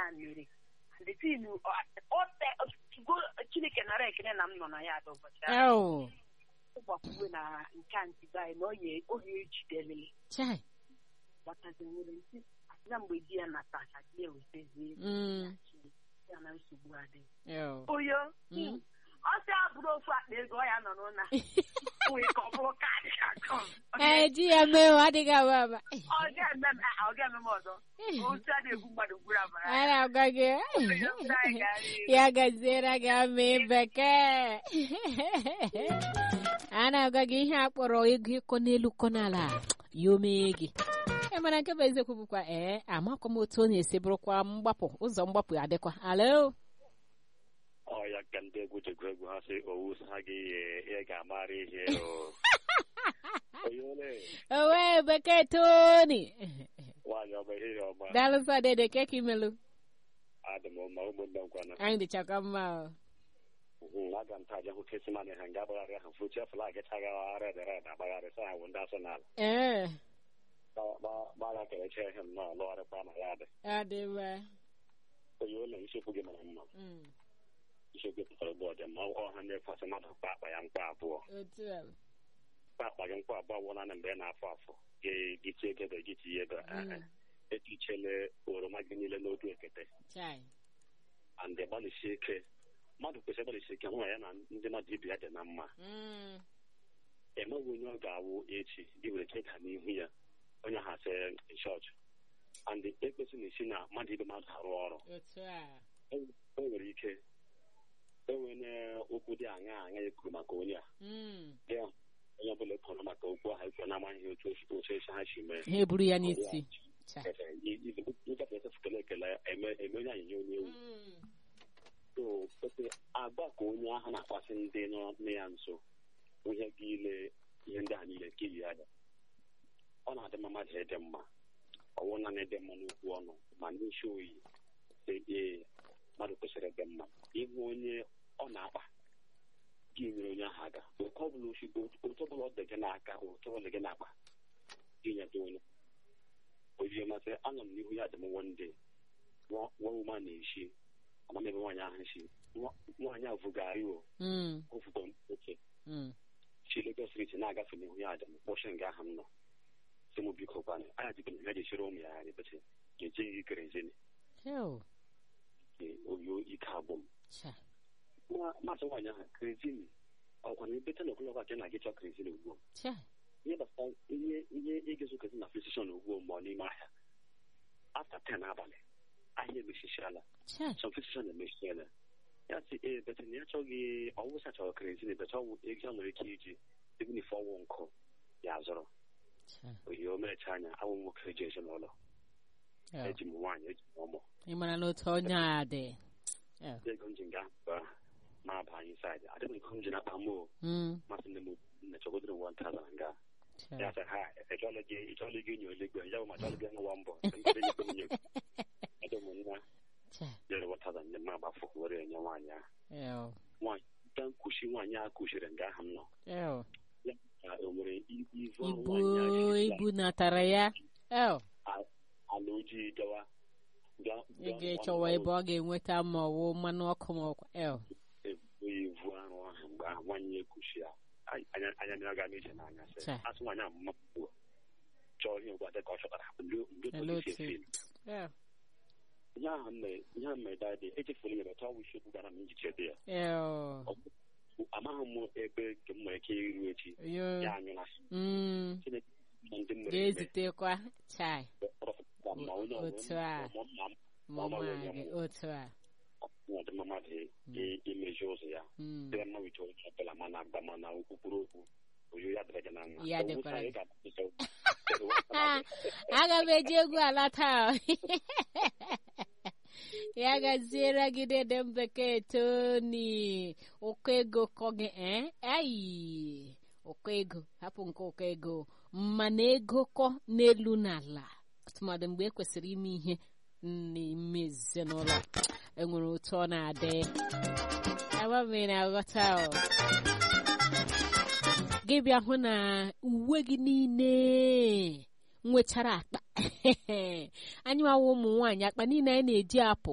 a mere the tin chineke nara ekele na m nọ na ya ada ụbọchị ahụ Ew. ụgbakwuwe na nke a ntibe anyị na oye oge ejidele Chai. gbatazi nwere nsị asịna mgbe di ya natacha di ya wetazie Mm. ya na nsogbu adịghị Ew. oyo Mm. ọ sị abụrụ ofu akpa ego ọ ya nọ n'ụna nwee ka ọ bụrụ kaadị akọ Ee, di ya mee o adịghị ama ama. ọ ga-eme m ọ ga-eme m ọzọ otu a na-egbu mmadụ gburu amara A na-agwa gị ya gaziere gị amị bekee a na-agwa gị ihe a kpọrọ ego ịkọ n'elu kọ n'ala ya o mee gị e mara nke bụ eziokwu bụkwa ee amakwa m otu ọ na-esi bụrụkwa mgbapụ ụzọ mgbapụ adịkwa alo ọ ya ka ndị egwu jegwu egwu ha sị owu ha gị ihe ị ga-amara ihe o onye ole owe bekee toni nwaanyị ọma ihe ọma dalụsa dede keka imelu adị m mma ụmụnne m kwana anyị dịchakwa mma o. Mhm, aga m taja hụ kesimani ha nga agbagharị ahụ fuchie flag chaghị red red agbagharị sa ha wụ ndị asọnal ee gbara kereche ihe m nọ lụgharịkwa ma ya dị adị mma onye ole isiokwu gị mara mma Mm, isiokwu pụtara ụgbọ dị mma ọha na-ekwasị mmadụ mkpa akpa ya mkpa abụọ otu a mkpa akpa gị mkpa abụọ wụla na mgbe ị na-afọ afọ gị gị tie ego gị tinye ego Mm. etichele oroma gị niile n'otu ekete chai and gbalịsie ike mmadụ kwesịrị ịgbalịsi ike hụ na ya na ndị mmadụ ibe ya dị na mma Mm, emeghị onye ọ ga-awụ echi gị were ike ịda n'ihu ya onye ha sị chọọchị and ekpesi na-esi na mmadụ ibe mmadụ arụ ọrụ otu a o nwere ike enwere okwu dị aṅa aṅa ekwuru maka onye a Mm, ya onye ọbụla ekwuru maka okwu ahụ ekwu na-amaghị otu otu otu esi ha si mee ha eburu ya n'isi chai ịgafe esefukele ekele eme eme onye anyịnya onye ewu Mm, so pete agba ka onye ahụ na-akpasị ndị nọ nne ya nso ihe gị ile ihe ndị a niile nke yi ya ọ na-adị mma mmadụ ịdị mma ọwụ na na-ede mma n'okwu ọnụ ma n'isi oyi sị ee mmadụ kwesịrị ịdị mma ịhụ onye ọ na-akpa gị nyere onye ahụ aka oke ọbụla osigbo otu ọbụla ọ dị gị n'aka otu ọbụla gị na-akpa gị nyeta onye ozie masị anọ m n'ihu ya dị m wonde nwa ụma na-eshi amam ebe nwaanyị ahụ si Nwa- nwaanyị a vụgari o mm, ofugo oke mm. si Lagos street na-agafe n'ihu ya dị m kpọchi nga ahụ m nọ si m biko kwana anya dịbe na ya jechiri ụmụ ya anyị bete ga-eje gị kerezini Ew, oyo ike abụ m chai Nwa- masị nwaanyị ahụ kerezini ọkwa na ebete na ogologo aka na gị chọọ kerezini ugbu a chai ihe gbasara ihe ihe ịgezo kerezini na fesishọn ugbu a ma ọ n'ime ahịa afta ten abalị ahịa emechichiala chai some physician emechiela ya sị ee bete na ya chọghị ọwụsa chọrọ kerezin bete ọwụ ego ya nwere ike iji even if ọwụ nkụ ya zụrụ chai oyi o merecha anya awụ m nwoke ji ezinụlọ Ew, eji m nwaanyị eji m ụmụ ị mara na otu onye a dị Ew, ego m ji nga ba ma aba anyị saịdị adịghị ego m ji na-akpa m o mm, masị nne m nne chọgodoro wan tazan nga chai ya sị ha echọla gị ịchọla gị nyo eluigwe ya bụ ma chọla gị nwa mbọ ede m nwa chai jere wan tazan nye m agbafọ were enye nwaanyị ahụ Ew, nwaanyị ka nkuchi nwaanyị a kuchiri nga ahụ m nọ ew. ka o nwere ibu ivu ibu nwaanyị a ibu natara ya Ew, ala ojii gawa ga- ị ga- ga-echọwa ebe ọ ga-enweta ma ọ wụ mmanụ ọkụ ma ọkwa ew ebu ivu arụ ahụ mgbe ahụ nwaanyị ekuchi ya Ai, anya anya mmiri aga m ije n'anya sị Cha. asị nwaanyị ahụ mma ugbu a chọọ ihe ngwa dịka ọ chọtara ndị ndị Olee otu esi otu? efe ew ihe ahụ m mere ihe ahụ mere dadị echefuru m ebe ọwụ isiokwu gara m njiche dị ya ew amaghị m ebe nke m nwere ike iru echi yo ya anyụla mm Chineke na ndị m mere eme ga-ezitekwa chai rọpụta ma onye ọbụla Otu a. ma ma ma Ọ maghị ọma onye gị mụ. otu a ọdịmma mmadụ i- imezi ụzọ ya Mm. dịrị mma wite onye ọbụla mana agba mana okwukwuru okwu oyo ya dịrị gị na mma Ya Owusa dịkwara ị gị. ga-akwụsị Ah, aga m eji egwu ala taa ya gaziere gị dede m bekee toni ụkọ ego kọ gị eh? ayi ụkọ ego hapụ nke ụkọ ego mana ego kọ n'elu n'ala tụmadị mgbe e kwesịrị ime ihe n'ime ezinụlọ enwere otu ọ na-adị agbamiri na aghọta o gị bịa hụ na uwe gị niile nwechara akpa anyị nwawa ụmụ nwaanyị akpa niile anyị na-eji apụ